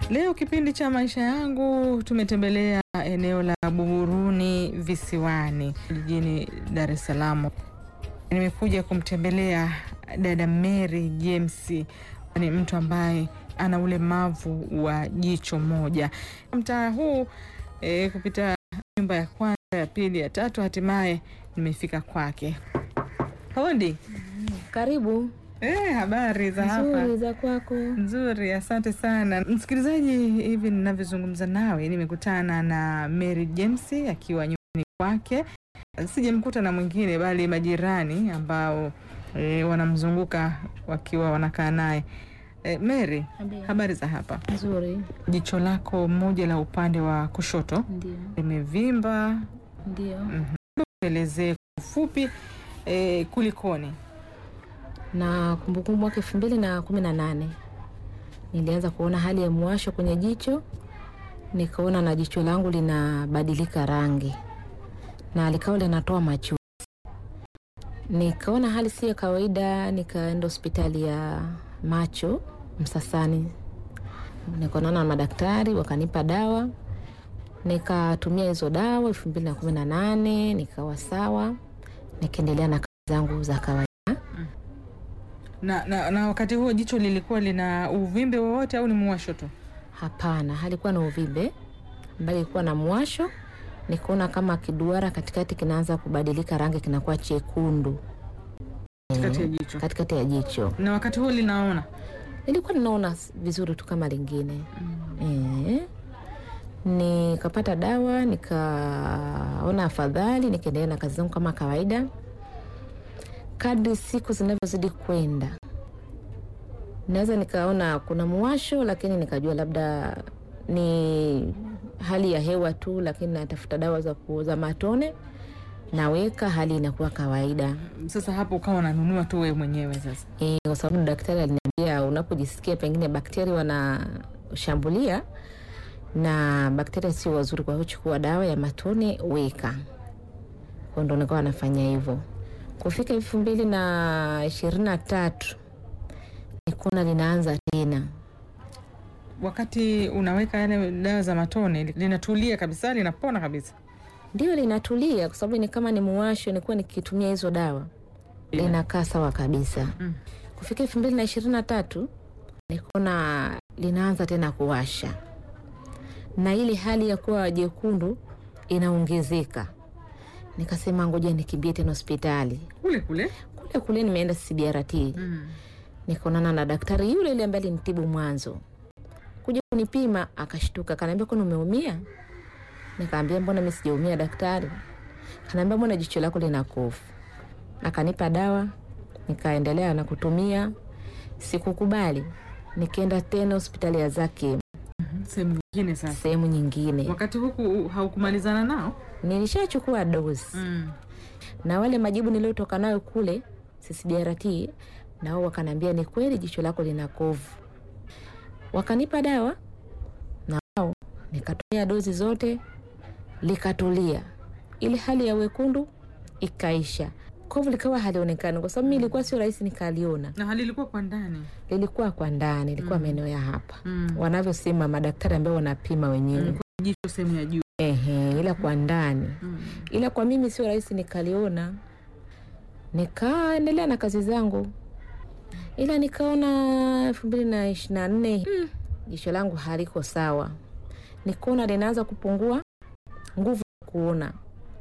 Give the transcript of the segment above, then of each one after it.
Leo kipindi cha maisha yangu tumetembelea eneo la Buguruni Visiwani jijini Dar es Salaam. Nimekuja kumtembelea dada Mary James, ni mtu ambaye ana ulemavu wa jicho moja. Mtaa huu e, kupita nyumba ya kwanza, ya pili, ya tatu, hatimaye nimefika kwake. Hodi. Karibu. Eh, habari za hapa? Nzuri za kwako. Nzuri, asante sana msikilizaji. Hivi ninavyozungumza nawe, nimekutana na Mary James akiwa nyumbani kwake. Sijamkuta na mwingine, bali majirani ambao e, wanamzunguka wakiwa wanakaa naye. E, Mary, habari za hapa? Nzuri. Jicho lako moja la upande wa kushoto Ndio. limevimba, Ndio. elezee kwa ufupi e, kulikoni? Na kumbukumbu mwaka elfu mbili na kumi na nane nilianza kuona hali ya mwasho kwenye jicho, nikaona na jicho langu linabadilika rangi na likawa linatoa machozi. Nikaona hali si ya kawaida, nikaenda hospitali ya macho Msasani, nikaonana na madaktari wakanipa dawa, nikatumia hizo dawa elfu mbili na kumi na nane nikawa sawa, nikaendelea na kazi zangu za kawaida. Na, na, na wakati huo jicho lilikuwa lina uvimbe wowote au ni muwasho tu? Hapana, halikuwa na uvimbe, bali ilikuwa na mwasho. Nikaona kama kiduara katikati kinaanza kubadilika rangi, kinakuwa chekundu Katikati ya jicho. katikati ya jicho. Na wakati huo linaona Nilikuwa ninaona vizuri tu kama lingine eh. Nikapata dawa, nikaona afadhali, nikaendelea na kazi zangu kama kawaida. Kadri siku zinavyozidi kwenda, naweza nikaona kuna muwasho, lakini nikajua labda ni hali ya hewa tu, lakini natafuta dawa za kuuza matone, naweka, hali inakuwa kawaida. sasa, hapo ukawa unanunua tu wewe mwenyewe sasa. Eh, kwa sababu daktari aliniambia unapojisikia pengine bakteria wanashambulia na bakteria sio wazuri, kwa hiyo chukua dawa ya matone weka. Kwa ndo nikawa nafanya hivyo. Kufika elfu mbili na ishirini na tatu nikaona linaanza tena. Wakati unaweka yale dawa za matone linatulia kabisa, linapona kabisa. Ndio linatulia, kwa sababu ni kama ni muwasho, nilikuwa nikitumia hizo dawa linakaa sawa kabisa. Mm. Kufika elfu mbili na ishirini na tatu nikaona linaanza tena kuwasha na ile hali ya kuwa jekundu inaongezeka. Nikasema ngoja nikimbie tena hospitali Kule kule kule kule. Nimeenda CBRT mm. nikaonana na daktari yule yule ambaye alinitibu mwanzo, kuja kunipima, akashtuka, kanaambia kwani umeumia? Nikaambia mbona mimi sijaumia daktari. Kanaambia mbona jicho lako lina kovu. Akanipa dawa, nikaendelea na kutumia. Sikukubali, nikaenda tena hospitali ya Zaki, sehemu nyingine. Sasa sehemu nyingine. wakati huku haukumalizana nao Nilishachukua dozi mm. na wale majibu niliotoka nayo kule CCBRT, na wao wakaniambia ni kweli jicho lako lina kovu. Wakanipa dawa na wao nikatumia dozi zote, likatulia, ile hali ya wekundu ikaisha, kovu likawa halionekani, kwa sababu mimi ilikuwa sio rahisi nikaliona, na hali ilikuwa kwa ndani lilikuwa kwa ndani, ilikuwa maeneo ya hapa mm. wanavyosema madaktari ambao wanapima wenyewe Ilikuwa jicho sehemu ya juu ehe, ila kwa ndani mm. ila kwa mimi sio rahisi nikaliona. Nikaendelea na kazi zangu, ila nikaona elfu mbili na ishirini na nne jicho langu haliko sawa, nikaona linaanza kupungua nguvu ya kuona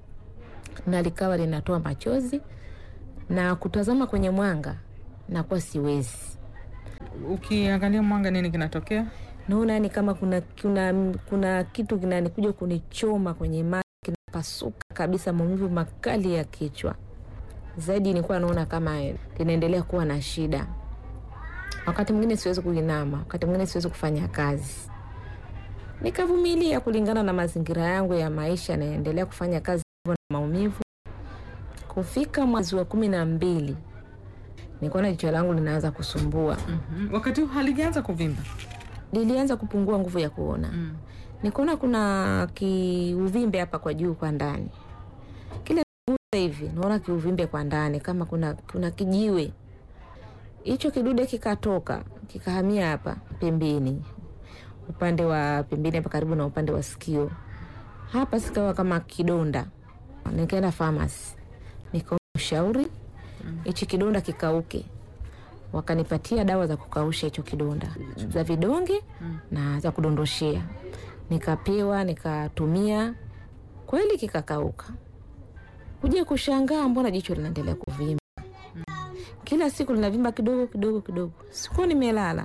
na likawa linatoa machozi na kutazama kwenye mwanga nakuwa siwezi. Ukiangalia mwanga, nini kinatokea? Naona yani kama kuna, kuna, kuna kitu kinanikuja kunichoma kwenye macho, kinapasuka kabisa, maumivu makali ya kichwa zaidi. Nilikuwa naona kama linaendelea kuwa na shida. Wakati mwingine siwezi kuinama, wakati mwingine siwezi kufanya kazi. Nikavumilia kulingana na mazingira yangu ya maisha, naendelea kufanya kazi hivyo na maumivu. Kufika mwezi wa kumi na mbili nikaona jicho langu linaanza kusumbua, mm-hmm. Wakati huu halijaanza kuvimba lilianza kupungua nguvu ya kuona mm. nikaona kuna kiuvimbe hapa kwa juu kwa ndani, kila nigusa hivi naona kiuvimbe kwa ndani, kama kuna, kuna kijiwe. Hicho kidude kikatoka kikahamia hapa pembeni, upande wa pembeni hapa karibu na upande wa sikio hapa, sikawa kama kidonda. Nikaenda famasi nikaomba ushauri hichi kidonda kikauke, wakanipatia dawa za kukausha hicho kidonda za vidonge na za kudondoshea, nikapewa nikatumia, kweli kikakauka. Kuja kushangaa, mbona jicho linaendelea kuvimba kila siku linavimba kidogo kidogo kidogo. Sikuwa nimelala,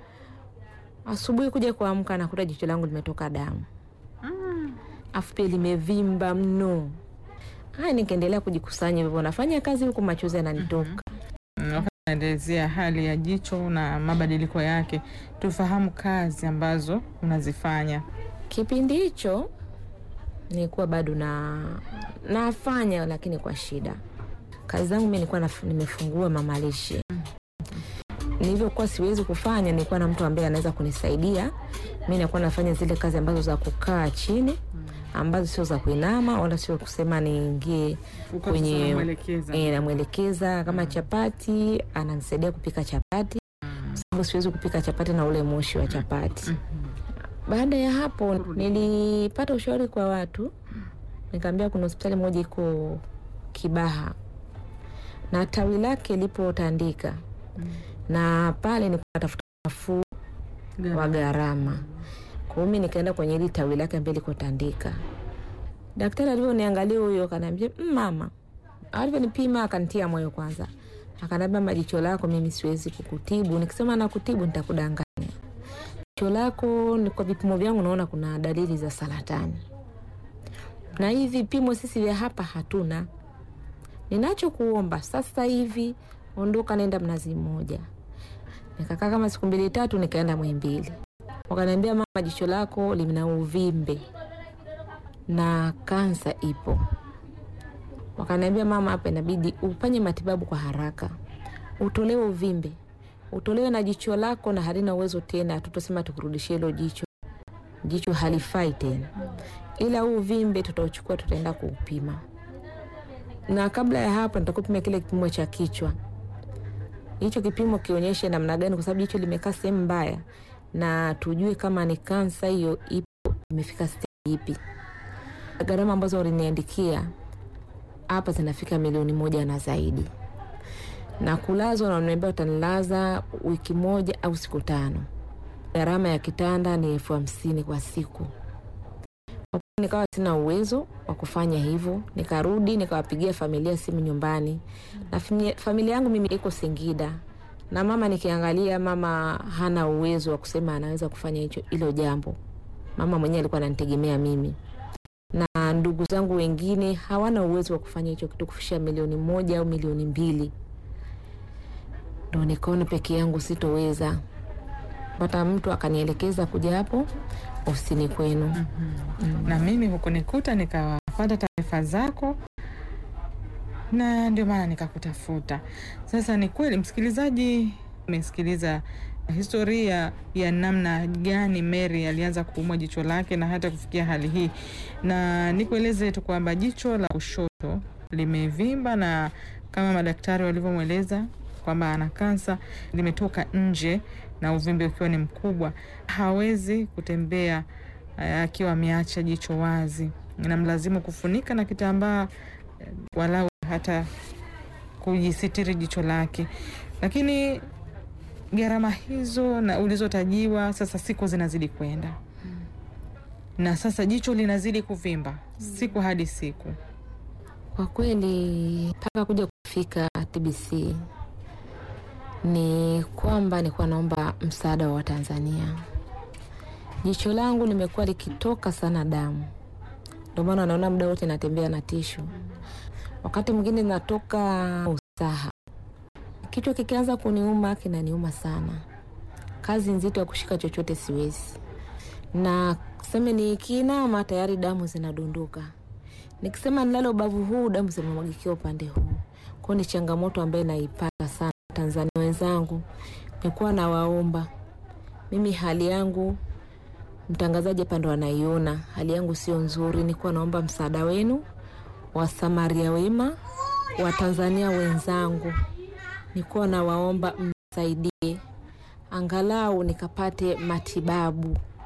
asubuhi kuja kuamka nakuta jicho langu limetoka damu, afu pia limevimba mno. Haya, nikaendelea kujikusanya hivyo, nafanya kazi huku machozi yananitoka. Naelezea hali ya jicho na mabadiliko yake, tufahamu kazi ambazo unazifanya. Kipindi hicho nilikuwa bado na nafanya, lakini kwa shida. Kazi zangu mi nilikuwa naf- nimefungua mamalishe. Nilivyokuwa siwezi kufanya, nilikuwa na mtu ambaye anaweza kunisaidia. Mi nakuwa nafanya zile kazi ambazo za kukaa chini, ambazo sio za kuinama wala sio kusema niingie Uko kwenye unamwelekeza. e, namwelekeza kama chapati, ananisaidia kupika chapati, kwa sababu siwezi kupika chapati na ule moshi wa chapati. Baada ya hapo nilipata ushauri kwa watu, nikaambia kuna hospitali moja iko Kibaha na tawi lake lipo Tandika, na pale nilikuwa natafuta nafuu wa gharama. Kwa hiyo mi nikaenda kwenye hili tawi lake ambaye liko Tandika. Daktari alivyoniangalia huyo akaniambia, "Mm, mama, alivyonipima akanitia moyo kwanza, akaniambia majicho lako mimi siwezi kukutibu, nikisema nakutibu nitakudanganya. Jicho lako ni kwa vipimo vyangu naona kuna dalili za saratani, na hivi vipimo sisi vya hapa hatuna. Ninachokuomba sasa hivi, ondoka, nenda Mnazi Mmoja. Nikakaa kama siku mbili tatu, nikaenda Muhimbili. Wakaniambia mama, jicho lako lina uvimbe na kansa ipo. Wakaniambia mama, hapa inabidi ufanye matibabu kwa haraka, utolewe uvimbe, utolewe na jicho lako na halina uwezo tena, tutosema tukurudishie hilo jicho, jicho halifai tena, ila huu uvimbe tutauchukua, tutaenda kuupima, na kabla ya hapo nitakupima kile kipimo cha kichwa hicho kipimo kionyeshe namna gani, kwa sababu jicho limekaa sehemu mbaya, na tujue kama ni kansa hiyo ipo imefika stage ipi. Gharama ambazo waliniandikia hapa zinafika milioni moja na zaidi, na kulazwa, na wananiambia utanilaza wiki moja au siku tano. Gharama ya kitanda ni elfu hamsini kwa siku. Kwa kweli Nikawa sina uwezo wa kufanya hivyo, nikarudi nikawapigia familia simu nyumbani, na fami- familia yangu mimi iko Singida, na mama nikiangalia, mama hana uwezo wa kusema anaweza kufanya hicho hilo jambo. Mama mwenyewe alikuwa ananitegemea mimi, na ndugu zangu wengine hawana uwezo wa kufanya hicho kitu, kufikisha milioni moja au milioni mbili. Ndo nikaona peke yangu sitoweza, pata mtu akanielekeza kuja hapo ofisini kwenu. na mimi hukunikuta nikawapata taarifa zako na ndio maana nikakutafuta. Sasa ni kweli, msikilizaji, umesikiliza historia ya namna gani Mary alianza kuumwa jicho lake na hata kufikia hali hii, na nikueleze tu kwamba jicho la kushoto limevimba na kama madaktari walivyomweleza kwamba ana kansa, limetoka nje na uvimbe ukiwa ni mkubwa, hawezi kutembea eh, akiwa ameacha jicho wazi, inamlazimu kufunika na kitambaa eh, walau hata kujisitiri jicho lake, lakini gharama hizo na ulizotajiwa, sasa siku zinazidi kwenda na sasa jicho linazidi kuvimba siku hadi siku. Kwa kweli mpaka kuja kufika TBC ni kwamba nilikuwa naomba msaada wa Watanzania. Jicho langu limekuwa likitoka sana damu, ndio maana naona muda wote natembea na tishu, wakati mwingine natoka usaha. Kichwa kikianza kuniuma kinaniuma sana, kazi nzito ya kushika chochote siwezi, na seme nikiinama tayari damu zinadondoka nikisema nilale ubavu huu damu zinamwagikia upande huu. Kwao ni changamoto ambayo naipata sana. Tanzania wenzangu, nikuwa nawaomba mimi, hali yangu mtangazaji hapa ndo anaiona, hali yangu sio nzuri. Nikuwa naomba msaada wenu, wasamaria wema, watanzania wenzangu, nikuwa nawaomba msaidie angalau nikapate matibabu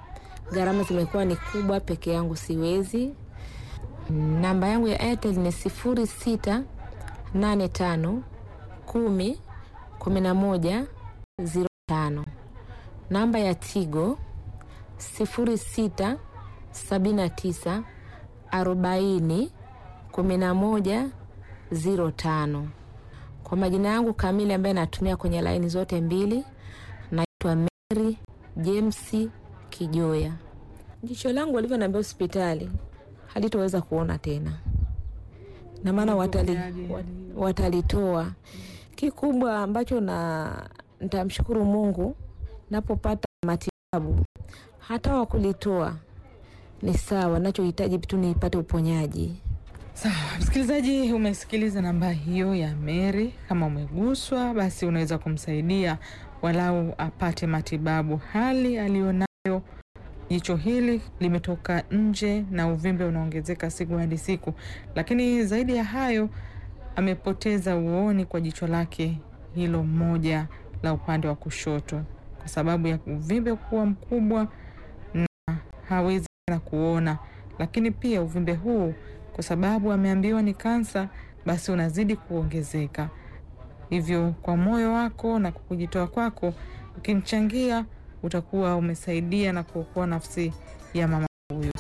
gharama zimekuwa ni kubwa, peke yangu siwezi. Namba yangu ya Airtel ni sifuri sita nane tano kumi kumi na moja ziro tano. Namba ya Tigo sifuri sita sabini na tisa arobaini kumi na moja ziro tano. Kwa majina yangu kamili ambaye natumia kwenye laini zote mbili, naitwa Mary James Kijoya. Jicho langu walivyonaambia hospitali halitoweza kuona tena, na maana watali, wat, watalitoa. Kikubwa ambacho na nitamshukuru Mungu napopata matibabu, hata wa kulitoa ni sawa, nachohitaji tu nipate uponyaji. Sawa msikilizaji, umesikiliza namba hiyo ya Mary. Kama umeguswa, basi unaweza kumsaidia walau apate matibabu. Hali aliyonayo, jicho hili limetoka nje na uvimbe unaongezeka siku hadi siku, lakini zaidi ya hayo, amepoteza uoni kwa jicho lake hilo moja la upande wa kushoto kwa sababu ya uvimbe kuwa mkubwa na hawezi tena kuona, lakini pia uvimbe huu kwa sababu ameambiwa ni kansa, basi unazidi kuongezeka. Hivyo kwa moyo wako na kwa kujitoa kwako, ukimchangia utakuwa umesaidia na kuokoa nafsi ya mama huyu.